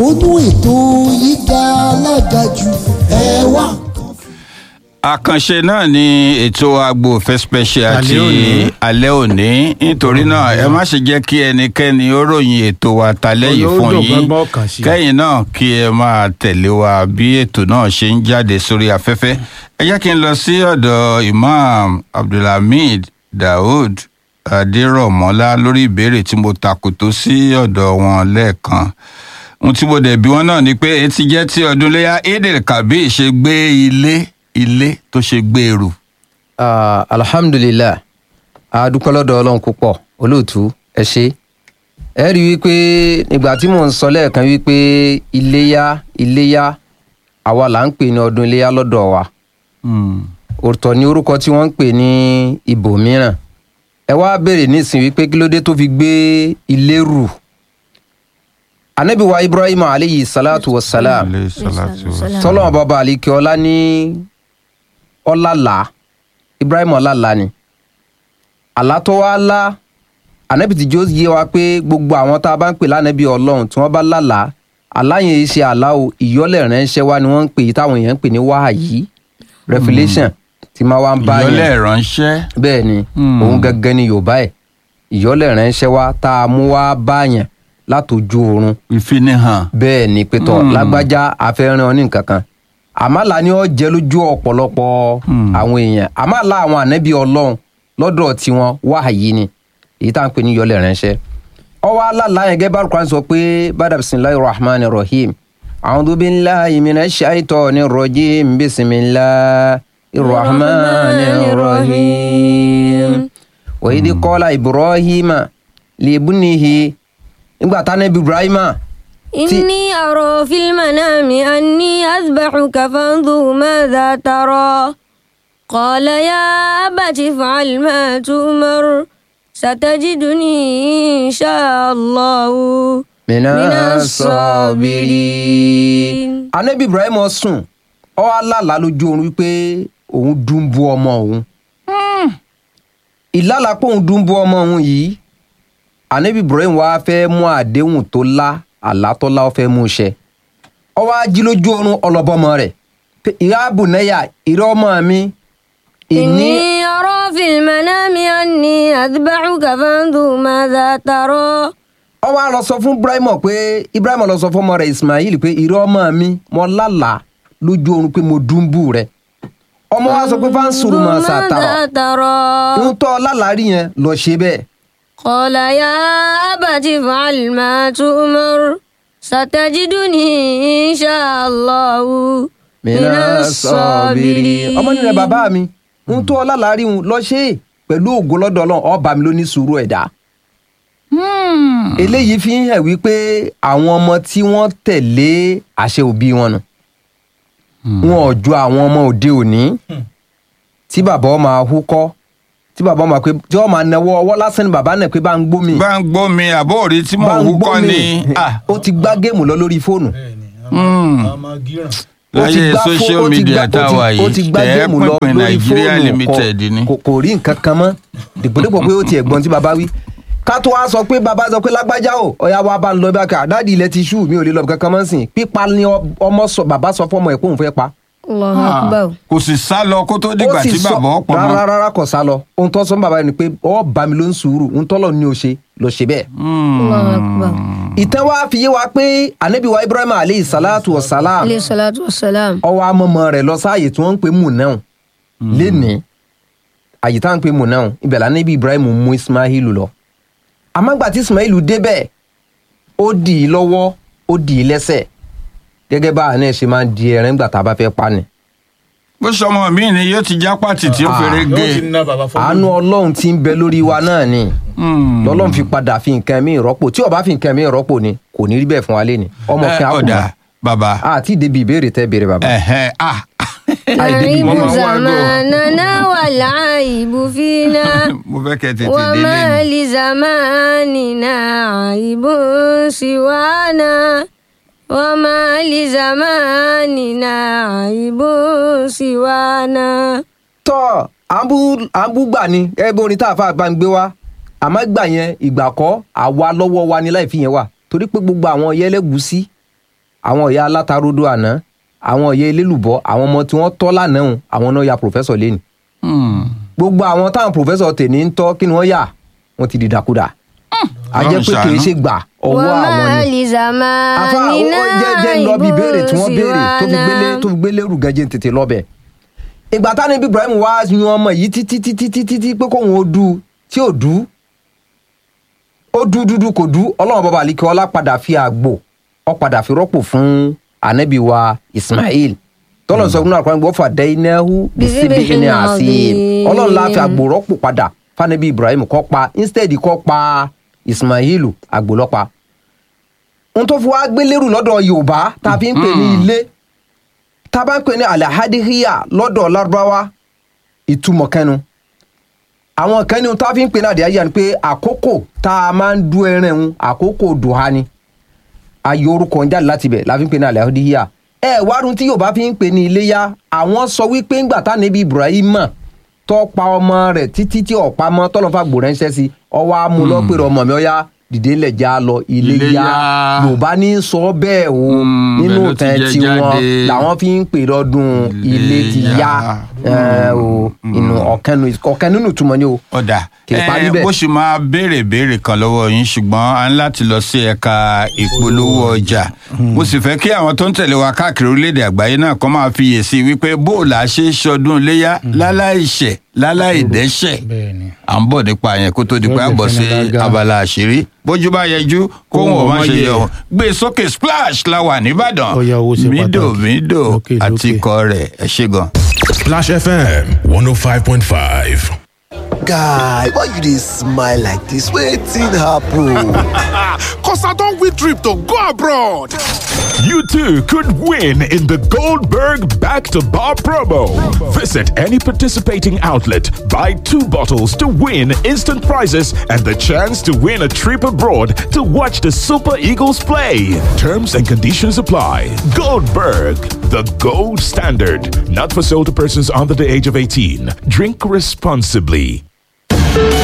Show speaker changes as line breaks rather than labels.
àkóónú ètò yìí ga alága jù ẹ wá.
àkànṣe náà ni ètò agbófẹ́ special
Alẹ́
ti
òní.
alẹ́ òní nítorí náà ẹ má ṣe jẹ́ kí ẹnikẹ́ni ó ròyìn ètò wa talẹ́ yìí fún
Olódò
yín
gbọ́ngbọ́n kàn sí.
kẹ́yìn náà kí ẹ máa tẹ̀lé wa bí ètò náà ṣe ń jáde sórí afẹ́fẹ́ ẹ jẹ́ kí n lọ sí ọ̀dọ̀ Imam Abdulhamid Daoud Adérọ̀mọ́lá lórí ìbéèrè tí mo takòtó sí ọ̀dọ̀ wọn lẹ́ẹ̀kan ohun tí mo dẹ̀ bí wọn náà ni pé etí jẹ́ tí ọdún léyà Eid Kabir ṣe gbé ilé ilé tó ṣe gbé eru.
Ah, alhamdulilah a dúpẹ́ lọ́dọ̀ ọlọ́run púpọ̀ olóòtú ẹ ṣé ẹ rí i wípé nígbà tí mò ń sọ lẹ́ẹ̀kan wípé iléyá iléyá àwa là ń pè ní ọdún iléyá lọ́dọ̀ wa ọ̀tọ̀ ní orúkọ tí wọ́n ń pè ní ibòmíràn ẹ wá béèrè nísìnyí wípé kí ló dé tó fi gbé ilé rù anabi wa ibrahim aleyhi salatu wa salam
Alayhi salatu wa salam.
tọ́lọ́mọ bàbá àlìkè ọlá ní ọlàlà ibrahim ọlàlà ni àlá tó wá lá ànábì tí jó yé wa pé gbogbo àwọn tá a bá ń pè lánàbì ọlọ́run tí wọ́n bá lálà àlá yẹn yìí ṣe àlá o ìyọ́lẹ̀ ránṣẹ́ wa ni wọ́n ń pè yìí táwọn èèyàn ń pè ní wáhàyí revelation tí máa wá ń bá
ìyọlẹ̀
yẹn
ránṣẹ́.
bẹ́ẹ̀ ni
Hmm.
òun gangan ni yorùbá ẹ̀ ìyọ́lẹ̀ ránṣẹ́ wa tá a mú wá báyàn látòjú oorun
ìfinihàn.
bẹ́ẹ̀ ni pétọ́
Hmm.
lágbájá afẹ́ràn ọ ní nǹkan kan àmàlà ni ó jẹ́ lójú ọ̀pọ̀lọpọ̀
Hmm.
àwọn èèyàn àmàlà àwọn ànábì ọlọ́run lọ́dọ̀ tiwọn wáhàyí ni èyí tá à ń pè ní yọlẹ̀ ránṣẹ́ ọwọ́ aláàlá yẹn gẹ́gẹ́ bá Al-Qur'an sọ pé bada bisimilahi rahman rahim a'udhu billahi minash shaitani rajim bisimilahi rahman rahim wa idh qala ibrahima li ibnihi nígbà tánábì ibrahima
إني أرى في المنام أني أذبحك فانظر ماذا ترى قال يا أبت افعل ما تؤمر ستجدني إن شاء الله
mina
Minas
sabirin. anabi ibrahim sùn ó wá lálàá lójú oorun wípé òun dùnbù ọmọ òun ìlàlà pé òun dùnbù ọmọ òun yìí anabi ibrahim wá fẹ́ mú àdéhùn tó lá àlá tó lá ó fẹ́ mú ṣẹ ó wá jí lójú oorun ọlọ́bọmọ rẹ̀ pé ìyá àbùnẹ́yà ìrẹ́ ọmọ mi ìní
إني أرى في المنام أني أذبحك فانظر ماذا ترى
ó wá lọ sọ fún ibrahim pé ibrahim lọ sọ fún ọmọ rẹ̀ ismail pé ìrẹ́ ọmọ mi mo lálàá lójú oorun pé mo dùnbù rẹ̀ ọmọ wa sọ pé fáńsùrù mọ sàtàrọ
ماذا ترى
ń tọ́ lálàárí yẹn lọ ṣe bẹ́ẹ̀
قال يا أبت افعل ما تؤمر ستجدني إن شاء الله من الصابرين
ọmọ nílẹ̀ bàbá mi ń tọ́ lálàárí wọn lọ ṣe é pẹ̀lú ògo lọ́dọ̀ ọlọ́run ọba mi ló ní sùúrù ẹ̀dá. eléyìí fi ń hàn wípé àwọn ọmọ tí wọ́n tẹ̀lé àṣẹ òbí wọn nù wọn ò ju àwọn ọmọ òde òní tí bàbá ọmọ ahúkọ́ tí bàbá ọmọ pé tí wọ́n máa náwó ọwọ́ lásán ni bàbá náà pé bá ń gbómi
bá ń gbọ́ mi àbó òrí tí mò
bá
ń
ń
wúkọ́
gbómi
ni. Ah,
ó ti gbá géèmù lọ lórí fóònù
bẹ́ẹ̀ni
Hmm.
a máa gíràn.
ó ti
láyé
gbá fó-
social
ó ti
media
gbá-
tá a
ó ti-
wà
ó ti
yìí
gbá
tẹ̀
géèmù lọ
pínpín
lórí
Nigeria
fóònù
limited ni.
kò kò rí nǹkan kan mọ́ dìgbòdìgbò pé ó ti ẹ̀gbọ́n tí baba wí ká tó wá sọ pé baba sọ pé lágbájá o ọ̀ya wa bá ń lọ bá ká dáàdi ilẹ̀ ti ṣú mi ò lè lọ kankan mọ́ sìn pípa ni ọ- ọmọ sọ bàbá sọ fọmọ ẹ̀ pé òun fẹ́ pa
الله
Ah,
أكبر
kò sì sá lọ kó tó dìgbà
ó sì
tí
sọ-
bàbá ọ̀pọ̀
rárá
mọ́.
rárá kò sá lọ ohun tó sọ fún bàbá yẹn ni pé ọ bá mi ló ń sùúrù ohun tó lọ ní o ṣe lọ ṣe bẹ́ẹ̀
الله أكبر
ìtàn wa fi yé wa pé anabi wa ibrahim aleyhi salatu wa salam
عليه الصلاة والسلام
ọwọ́ amọ̀mọ́ rẹ̀ lọ sáàyè tí wọ́n ń pè múnáà lénìí àyè tá à ń pè múnáà ibẹ̀ la níbi ibrahim mú ismail lọ àmọ́gbà tí ismail débẹ̀ ó dì í lọ́wọ́ ó dì í lẹ́sẹ̀ gẹ́gẹ́ bá àná ẹ̀ ṣe máa ń di ẹran nígbà tá a bá fẹ́ pa ni.
bó sọmọ mi ni yóò ti já pàtì tí ó
Ah,
fèrè
yóò ti
gé.
ná bàbá fọlọ́.
àánú ọlọ́run ti ń bẹ lórí wa náà ni
Hmm.
lọ́lọ́run fi padà fi nǹkan mi rọ́pò tí ó bá fi nǹkan mi rọ́pò ni kò ní rí bẹ́ẹ̀ fún wa lé ni ọmọ
Eh,
kan á kù
ọ̀dà
mọ́
bàbá.
àti ìdèbí ìbéèrè tẹ́ béèrè bàbá.
Ẹ̀hẹ́, ah.
àìdèbí
نعيب
ماما
ìbéèrè.
هو
زماننا والعيب فينا
mo fẹ́ kẹ́ tètè
وما
délé ni.
لزماننا عيب سوانا وما لزماننا عيب سوانا
tọ́ àbúgbà ni ẹ bí orin tá a fà bá ń gbé wá àmọ́ gbà yẹn ìgbà kọ́ àwa lọ́wọ́ wa ni láì fi yẹn wà torí pé gbogbo àwọn yẹlẹ́gùsí àwọn ìyá alátarodo àná àwọn ìyá elélùbọ́ àwọn ọmọ tí wọ́n tọ́ lánàá hùn, àwọn náà ya pòfẹ́sọ̀ lẹ́nu
Hmm.
gbogbo àwọn táwọn pòfẹ́sọ̀ tèmi ń tọ́ kí ni wọ́n yà wọ́n ti dìdàkudà a jẹ́ pé kì í ṣe gbà ọwọ́ àwọn
وما
ni afa ó
لزماننا
jẹ́ jẹ́ ń lọ bí ìbéèrè tí wọ́n béèrè tó fi gbélé tó
سوانا
fi gbélé rù gẹ́jẹ́ tètè lọ́bẹ̀. ìgbà táwọn ibi Ibrahim wá yan ọmọ yìí títí títí títí tí pé kóun ó du tí ò du ó du dúdú kò du ọlọ́run bàbá àlìkẹ́ ọlá padà fi àgbò ọ padà fi rọ́pò fún anabi wa Ismail tọ́lọ̀ sọ fún àkọ́rẹ́ gbọ́ fàdé ináhu bísíbí ní àṣìyìn ọlọ́run la fi àgbò rọ́pò padà fanabi Ibrahim kọ́ pa instead kọ́ pa Ismail àgbò lọ́pa ohun tó fi wá gbé lérù lọ́dọ̀ yorùbá tá a fi ń pè ní ilé tá a bá ń pè ní alahadihiya lọ́dọ̀ lárúbáwá ìtumọ̀ kẹnu àwọn kan ní ohun tá a fi ń pè ní àdìyà ni pé àkókò tá a máa ń du ẹran ẹ̀hún àkókò dùhà ni ayé orúkọ ń jáde láti bẹ̀ la fi ń pè ní alahadihiya ẹ wárun tí yorùbá fi ń pè ní iléyá àwọn sọ wípé ńgbà tá níbi ibrahim tó pa ọmọ rẹ̀ títí tí ọ̀pá mọ́ tọ́lọ́fà gbòrẹ́ńṣẹ́ sí ọwọ́ amúlọ́pẹ̀rẹ̀ ọmọ mi ọ̀yá dìde lẹ̀ já lọ ilé
Ilé
yá
yá.
yorùbá ní sọ bẹ́ẹ̀ o
Mm,
nínú
bẹ́ẹ̀ ló ti
ìtàn
jẹ
tiwọn
jáde.
làwọn fi ń pè lọ́dún ilé
Ilé
ti yá
yá.
ẹ, o inú ọ̀kan nínú ọ̀kan nínú ìtumọ̀ ni o.
ọ̀dà
Kì í parí
ẹ
bẹ́ẹ̀.
bó ṣe máa béèrè béèrè kan lọ́wọ́ yín ṣùgbọ́n a ń láti lọ sí ẹ̀ka ìpolówó ọjà mo sì fẹ́ kí àwọn tó ń tẹ̀lé wa káàkiri orílẹ̀-èdè àgbáyé náà kọ́ máa fiyèsí wípé bóòlù àṣẹ ṣọdún iléyà láláìṣẹ̀ láláìdẹ́ṣẹ̀
bẹ́ẹ̀ni.
à ń bọ̀ nípa yẹn kó tó di pé a bọ̀ sí
Yóò jẹ́
abala àṣírí bójú bá yẹjú kóhùn ọ̀ má ṣe yẹ ọ̀ gbé sókè splash la wà nìbàdàn
Ó yá, owó ṣe
mídò
pàtàkì.
mídò
Lókè,
àti
lókè.
ikọ̀ rẹ̀ ẹ ṣé gan.
Splash FM 105.5.
Guy, why you dey smile like this? Wetin happen?
Cause I don't win trip to go abroad.
You too could win in the Goldberg Back to Bar promo. Visit any participating outlet, buy two bottles to win instant prizes and the chance to win a trip abroad to watch the Super Eagles play. Terms and conditions apply. Goldberg, the gold standard. Not for sale to persons under the age of 18. Drink responsibly.